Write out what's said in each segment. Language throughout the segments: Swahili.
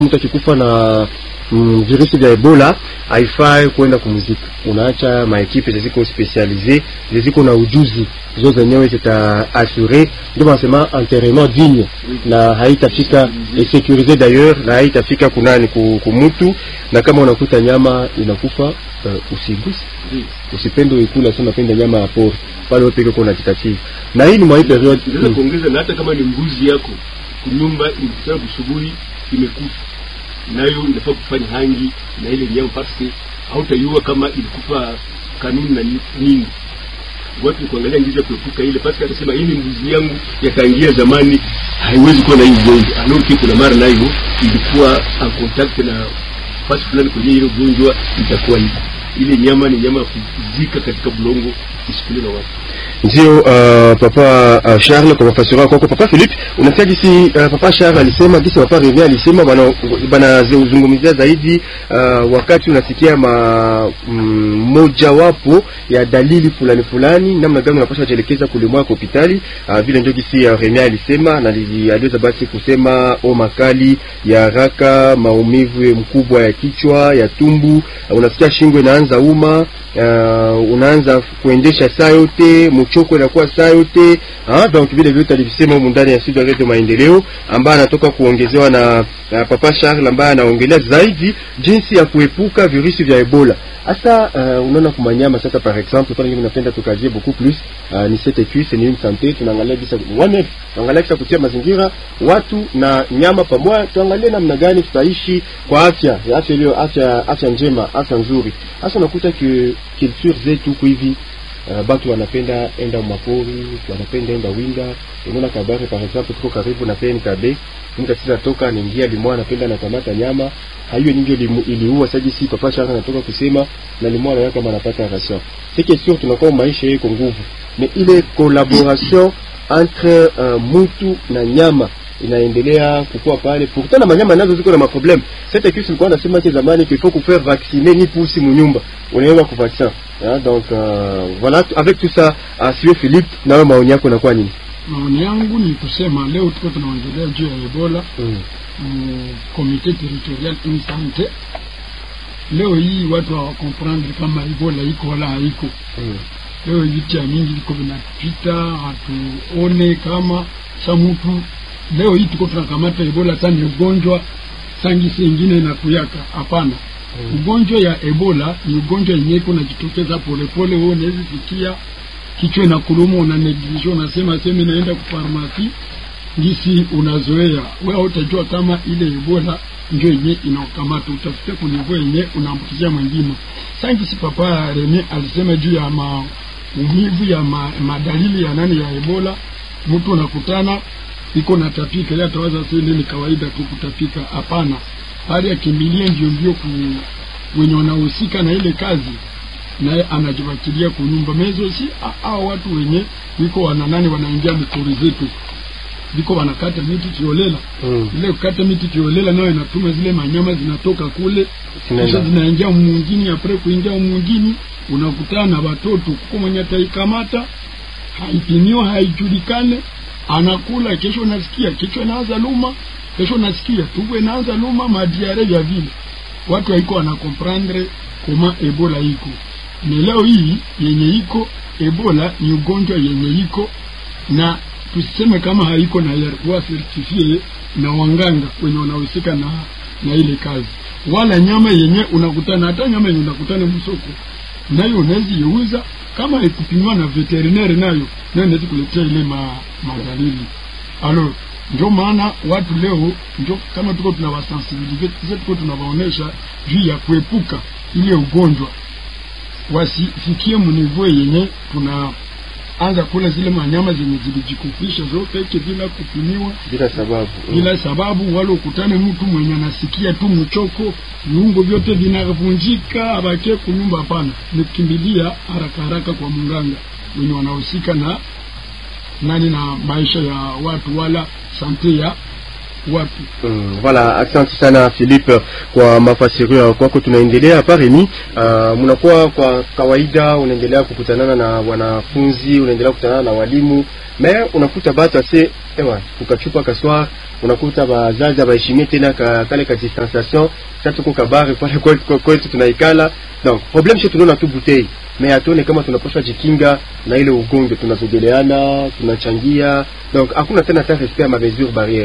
mtu akikufa na mm, virusi vya Ebola haifai kwenda kumzika, unaacha maekipe ziko specialize ziko na ujuzi zo zenyewe zita assure, ndio wanasema enterrement digne, na haitafika et sécurisé d'ailleurs, na haitafika kunani kumutu, na kama unakuta nyama inakufa uh, usiguse usipende uikula, sema penda nyama ya pori pale wewe peke kuna jitatii, na hii ni mwa hii period Unaweza kuongeza na hata kama ni mbuzi yako kunyumba imekutana kusubuhi imekufa, nayo inafaa kufanya hangi na ile nyama parce hautaiua kama ilikufa kanuni na nyingi. Watu kuangalia ngizi ya kuepuka ile parce atasema hii ni mbuzi yangu yakaingia zamani, haiwezi kuwa na hii ugonjwa alors que kuna mara nayo ilikuwa en contact na fasi fulani kwenye ile ugonjwa itakuwa hivyo. Ile nyama ni nyama ya kuzika katika bulongo isikule na watu ndio uh, papa uh, Charles kwa mafasiri kwako papa Philippe unasikia gisi uh, papa Charles alisema gisi papa Revia alisema bana bana zungumzia zaidi uh, wakati unasikia ma mm, mojawapo ya dalili fulani fulani, namna gani unapaswa kujielekeza kule mwako hospitali uh, vile ndio gisi uh, Revia alisema na aliweza basi kusema homa kali ya haraka, maumivu mkubwa ya kichwa ya tumbu, uh, unasikia shingo inaanza uma uh, unaanza kuendesha saa yote mchoko inakuwa saa yote ah, donc vile vyote alivisema humu ndani ya studio ya Radio Maendeleo, ambaye anatoka kuongezewa na, na papa Charles ambaye anaongelea zaidi jinsi ya kuepuka virusi vya Ebola. Hasa uh, unaona kumanyama sasa, par exemple pale mimi napenda tukazie beaucoup plus uh, ni CTQ c'est une santé, tunaangalia bisa one tunaangalia kisa kutia mazingira watu na nyama pamoja, tuangalie namna gani tutaishi kwa afya afya iliyo afya afya njema afya nzuri. Hasa unakuta ki culture zetu hivi Uh, batu wanapenda enda mapori, wanapenda enda winda. Unaona Kabare par exemple, tuko karibu na PNKB, mtu akisa toka anaingia limwa, anapenda anakamata nyama haiyo nyingi iliua saji, si papa shaka anatoka kusema na limwa na kama anapata ration. C'est que sûr tunakuwa maisha yako nguvu, mais ile collaboration entre uh, mutu na nyama inaendelea kukua pale. Pourtant na manyama nazo ziko na maproblème. Cette kisi ilikuwa nasema ke zamani qu'il faut kufaire vacciner ni pusi munyumba, unaenda ku vaccin Ah, donc euh, voilà avec tout ça asiwe Philippe, nawe maoni yako inakuwa nini? Maoni yangu ni kusema leo tuko tunaongelea juu ya Ebola Mm. mm, comité territorial in sante. Leo hii watu hawakomprendre kama Ebola iko wala haiko. Mm. Leo vitu ya mingi viko vinapita, hatuone kama sa mtu leo hii tuko tunakamata Ebola sana ni ugonjwa sangisi ingine inakuyaka. Hapana, Mm. ugonjwa ya Ebola ni ugonjwa yenyewe iko najitokeza polepole. Wewe unaweza sikia kichwa na kuluma, una neglige, unasema sema inaenda kufarmasi ngisi, unazoea wewe, hautajua kama ile Ebola ndio yenyewe inakamata, utafikia kunivua yenyewe unaambukizia mwingine. Sangisi papa Rene alisema juu ya maumivu ya ma, madalili ya nani ya Ebola, mtu unakutana iko natapika, yeye atawaza sasa ni kawaida tu kutapika. Hapana, hali akimbilie ndio ndio ku wenye wanahusika na ile kazi, naye anajiwakilia kunyumba mezo. Si hao watu wenye wiko wananani wanaingia mikori zetu, viko wanakata miti kiolela. Mm. Ile kukata miti kiolela nayo inatuma zile manyama zinatoka kule Zinaenda. kisha zinaingia mwingine, apre kuingia mwingine unakutana na watoto kuko mwenye ataikamata haipimiwa haijulikane, anakula kesho, nasikia kichwa inaanza luma, kesho nasikia tumbo inaanza luma, madiare vya vile. Watu haiko wanakomprendre koma ebola iko ni leo hii yenye iko ebola ni ugonjwa yenye iko na tusiseme kama haiko na yakuwa sertifie na wanganga wenye wanahusika na na ile kazi, wala nyama yenye unakutana, hata nyama yenye unakutana msoko nayo unaweza iuza kama haikupimiwa na veterinary, nayo nayo inaweza kuletea ile ma, madalili alo. Ndio maana watu leo ndio kama tuko tunawasensibilize, tuko tunawaonesha juu ya kuepuka ile ugonjwa, wasifikie mnivo yenye tunaanza kula zile manyama zenye zilijikufisha zote ike bila kupimiwa Bila sababu. Mm. bila sababu, wala ukutane mtu mwenye anasikia tu mchoko, viungo vyote vinavunjika, abakie kunyumba. Hapana, ni kukimbilia haraka haraka kwa mganga wenye wanahusika na nani na maisha ya watu wala sante ya watu. Mm, voilà, asante sana Philippe kwa mafasirio ya kwako. Tunaendelea hapa Remi. Uh, mnakuwa kwa kawaida unaendelea kukutanana na wanafunzi, unaendelea kukutanana na walimu, me unakuta batu ase ewa kukachupa kaswar unakuta bazazi abaheshimie tena ka, kale ka distanciation sasa tuko kabare pale kwetu kwetu tunaikala donc problem sio tunaona tu bouteille mais hatuone kama tunapaswa jikinga na ile ugonjwa tunazogeleana tunachangia donc hakuna tena ta respect ya ma mesure barrière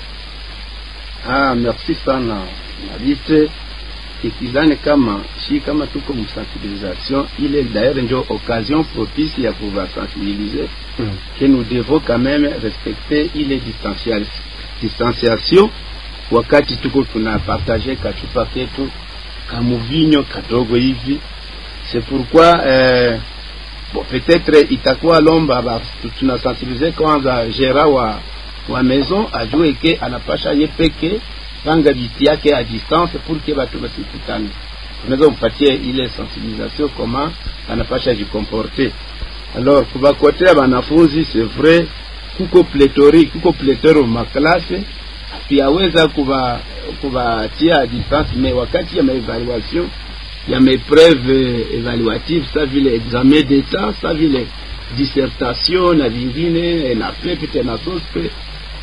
Ah, merci sana Nabite. Ikizani kama shi kama tuko msensibilisation, ile d'ailleurs ndio occasion propice ya pouvoir sensibiliser mm. que nous devons quand même respecter ile distancial distanciation wakati tuko tunapartage kachupa ketu kamuvinyo kadogo hivi. C'est pourquoi euh, bon, peut-être itakuwa lomba ba, tunasensibilize kwanza gera wa wa maison ajue ke anapasha ye peke panga viti yake a distance pour que batu basikutane. Tunaweza mpatie ile sensibilisation koma anapasha jikomporte. Alors kubakotea banafunzi c'est vrai kuko pléthorique kuko pléthore maklase tuyaweza kuba kubatia a distance mais wakati ya maevaluation ya maepreuve evaluative sa vile examen d'état sa vile dissertation na vingine na pepe tena sospe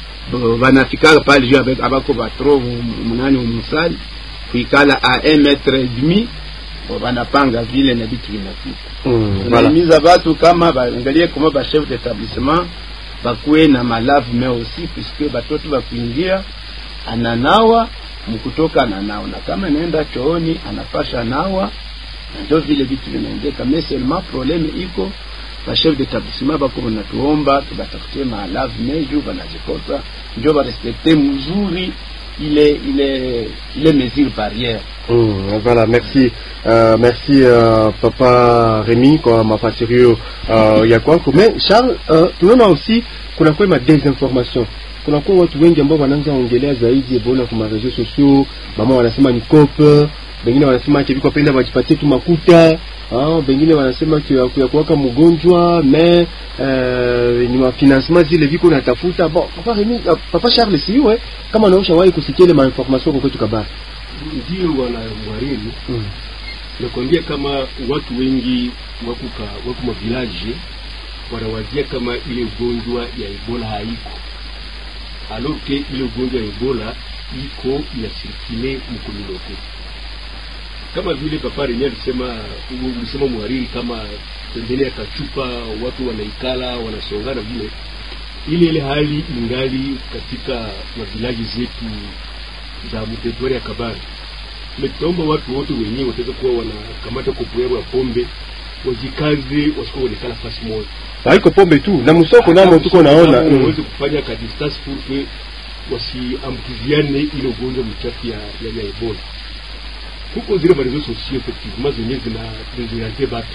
banafikaga pale juu abe- abako batro munani umusali kuikala a un metre et demi bo banapanga vile na vitu vinafika Mm, voilà. tunahimiza batu kama baangalie kama ba chef d'établissement bakuwe na malave mais aussi puisque batoto bakuingia ananawa mkutoka ananawa na kama naenda chooni anapasha nawa na ndio vile vitu vinaendeka mais seulement problème iko ba chef d'établissement bako banatuomba tubatafutie malave mais juu banazikosa ndio barespekte mzuri ile ile ile mesure barrière Mm, voilà, merci uh, merci uh, papa Remy kwa mafasirio uh, ya kwako. Mais Charles, uh, tunaona aussi kuna kwa ma desinformation kuna kwa watu wengi ambao wanaanza ongelea zaidi Ebola kwa mareseaux sociaux, mama wanasema ni cope, wengine wanasema ati biko penda wajipatie tu makuta Ah, wengine wanasema kia kuya kuwaka mgonjwa mais euh, ni mafinancement zile viko natafuta. Bon, papa Remy, uh, papa Charles siwe kama naosha wahi kusikia ile mainformation kwa kwetu kabari. ndio wana mwariri Mm. nakwambia kama watu wengi wako ka- wako mavilaje wanawazia kama ile ugonjwa ya ebola haiko alors que ile ugonjwa ya ebola iko inasirikile mkomunote kama vile papa Rene alisema u- ulisema mwariri kama pembeni ya kachupa watu wanaikala wanasongana vile ile ile hali ingali katika mavilaji zetu za mteritwari ya Kabare tutaomba watu wote wenyewe wataweza kuwa wanakamata kopo yao ya pombe wajikaze, wasikuwa wanekala fasi moja, haiko pombe tu na msoko namo tuko naona Kama mm. waweze kufanya ka distance pour que wasiambukiziane ile ugonjwa mchafu ya, ya, ya Ebola. Huko zile marezo sosio effectivement zenye zina desoriente batu,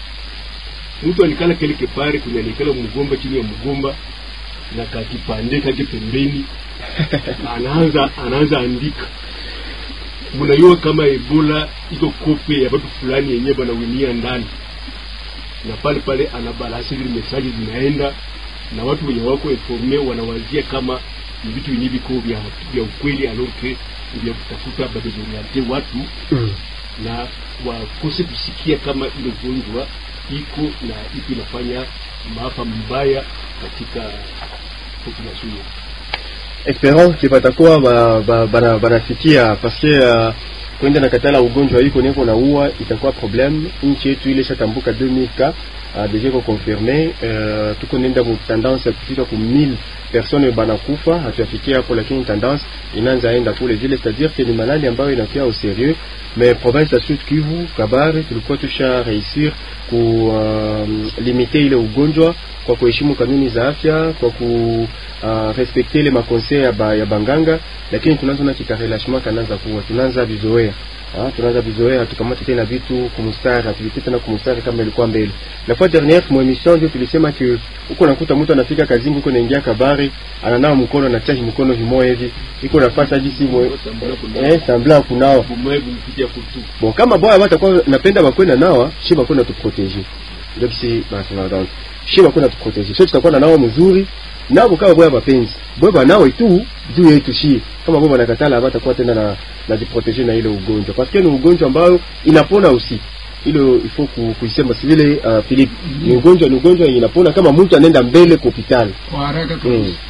mtu alikala kele kepare kwenye alikala mgomba chini ya mgomba na kakipande kake pembeni anaanza anaanza andika mnajua kama ebola iko kope ya watu fulani yenyewe banawinia ndani na pale pale anabalasi zile mesaji zinaenda na watu wenye wako informe wanawazia kama ni vitu wenye viko vya, vya ukweli alors que vya kutafuta badezoriente watu Mm. na wakose kusikia kama ile ugonjwa iko na iko inafanya maafa mbaya katika population yetu. Esperance que batakuwa ba- ba- bana- banasikia parce que uh, kwenda na katala ugonjwa iko niko na uwa itakuwa problem. Nchi yetu ile shatambuka 2000 ka uh, deja iko confirme uh, tuko nenda mu tendance ya kufika ku 1000 personnes banakufa, hatuyafikia hapo, lakini tendance inaanza enda kule vile, c'est-à-dire que ni malali ambayo inakuwa au sérieux mais province ya Sud Kivu Kabare tulikuwa tusha réussir ku uh, limiter ile ugonjwa kwa kuheshimu kanuni za afya, kwa ku uh, respecte ile makonseil ya, ba, ya banganga, lakini tunaanza na kikarelashement kanaanza kuwa tunaanza vizoea Ah, tunaanza vizoea, hatukamate tena vitu kumustari, hatuvite tena kumustari kama ilikuwa mbele. La fois dernière mu emission ndio tulisema que uko nakuta mtu anafika kazini, uko naingia kabari, ananawa mkono na chaji mkono vimoja hivi, iko nafasi hadi si mwe eh, sambla kunao Bumoe bumpitia kutu bon kama boya batakuwa napenda bakwenda nawa shi bakwenda tuprotege ndio kisi basema donc shi bakwenda tuprotege so tutakuwa na nawa mzuri nabo kama boya bapenzi boya banawe tu juu yetu shi kama boya banakatala batakuwa tena na na jiprotege na ile ugonjwa parce que ni ugonjwa ambayo inapona usi ilo ifo ku, kuisema si vile uh, Philippe ni ugonjwa ni ugonjwa yenye inapona kama mtu anaenda mbele kwa hospitali kwa haraka mm. kabisa.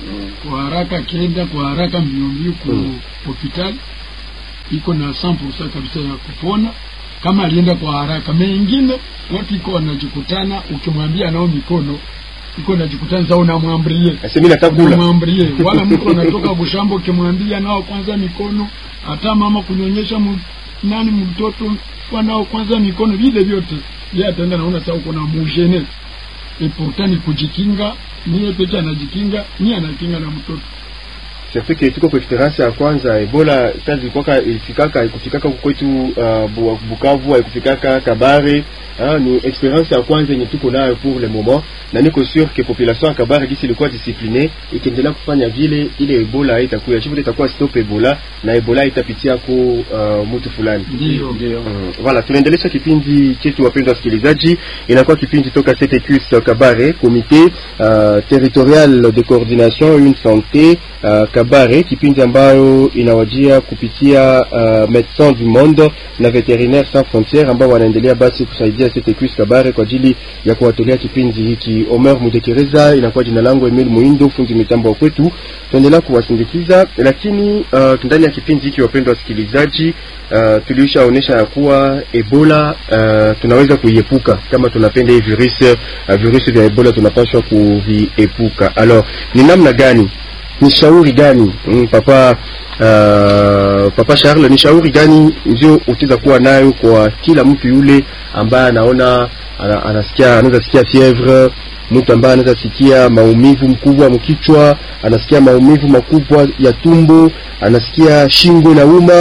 kwa haraka akienda kwa haraka mbio mbio ku Mm. hospitali iko na 100% kabisa ya kupona kama alienda kwa haraka. Mengine watu iko wanajikutana, ukimwambia nao mikono iko najikutana sasa, unamwambie Asemi nataka kula. unamwambie, wala mtu anatoka bushambo, ukimwambia nao kwanza mikono, hata mama kunyonyesha mu, nani mtoto wanao kwanza mikono, vile vyote yeye ataenda naona sasa uko na mujene et pourtant ni kujikinga, niye pete anajikinga, niye anakinga na mtoto surtout que tuko kwa experience ya kwanza Ebola sasa ilikuwa ilifikaka haikufikaka huku kwetu uh, Bu- Bukavu haikufikaka Kabare ah, ni experience ya kwanza yenye tuko nayo pour le moment na niko sûr que population ya Kabare gisi ilikuwa discipline ikiendelea kufanya vile ile Ebola haitakuya chifu itakuwa stop Ebola na Ebola itapitia ku uh, mtu fulani ndio ndio Mm, Voilà, tunaendelesha kipindi chetu wapendwa wasikilizaji, inakuwa kipindi toka CTQS Kabare, comité uh, territorial de coordination une santé uh, Kabare, kipindi ambayo inawajia kupitia uh, Médecins du Monde na Vétérinaires Sans Frontières ambao wanaendelea basi kusaidia CTQS Kabare kwa ajili ya kuwatolea kipindi hiki. Omer Mudekereza inakuwa jina langu, Emil Muindo fundi mitambo wa kwetu, tuendelea kuwasindikiza, lakini uh, ndani ya kipindi hiki wapendwa wasikilizaji uh, tulishaonesha ya kuwa Ebola uh, tunaweza kuiepuka kama tunapenda hii virus uh, virusi vya Ebola tunapaswa kuviepuka. Alors ni namna gani, ni shauri gani mm, papa uh, papa Charles, ni shauri gani ndio utaweza kuwa nayo kwa kila mtu yule ambaye anaona ana, anasikia anaweza sikia fievre mtu ambaye anaweza sikia maumivu mkubwa mkichwa, anasikia maumivu makubwa ya tumbo, anasikia shingo inauma